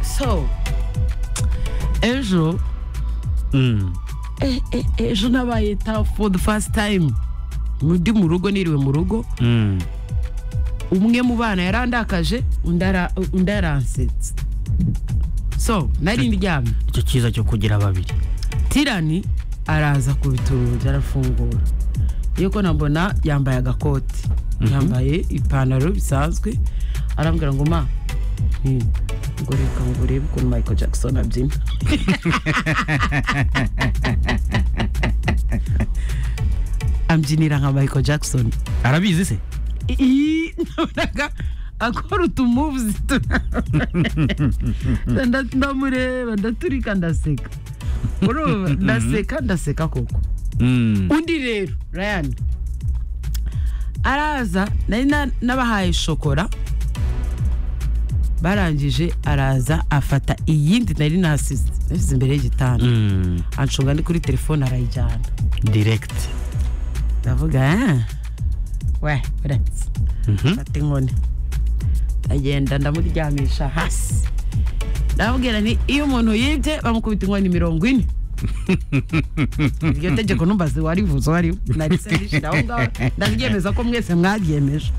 So, un jour, Mm. eh, eh, ejo nabaye tough for the first time ndi mu rugo niriwe mu rugo Mm. umwe mu bana yarandakaje undi ara- undi aransetsa so nari ndyamye icyo cyiza cyo kugira babiri tirani araza kubita urugi arafungura yuko nabona yambaye agakoti yambaye ipantaro bisanzwe arambwira ngo ma nti, ngo reka ngo urebe ukuntu michael jackson abyina ambyinira nka michael jackson arabizi se iyi nabonaga akora utumuvuzi ndamureba ndaturika ndaseka urumva ndaseka ndaseka koko Mm. undi rero rayani araza nari na- nabahaye shokora barangije araza afata iyindi nari nasize nasize imbere y'igitanda Mm. anshunga ndi kuri telefone arayijyana direct ndavuga "Ah, we uretse Mhm. mfata inkoni ndagenda ndamuryamisha hasi ndamubwira nti iyo umuntu yibye bamukubita inkoni mirongo ine iryo tegeko numbazi warivuze wariwe narise ndishira aho ngaho ndaryemeza ko mwese mwaryemeje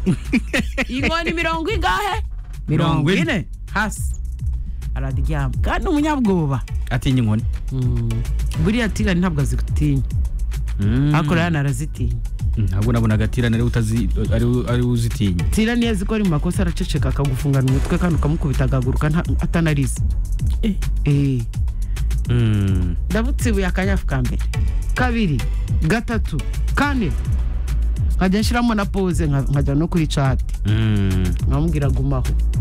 inkoni mirongo ingahe mirongo Mirongo ine. ine hasi araryama kandi umunyabwoba atinya inkoni Mm. buriya tirani ntabwo azigutinya Mm. ariko rayani arazitinya ntabwo nabonaga atirana ari utazi ari ari uzitinya tira niyo azi ko ari mu makosa araceceka akagufungana umutwe kandi ukamukubita agahaguruka nta- atanarize Eh, Mm. ndabutse ibuye akanyafu ka mbere kabiri gatatu kane nkajya nshyiramo na pose nka- nkajya no kuri cati Mm. nkamubwira gumaho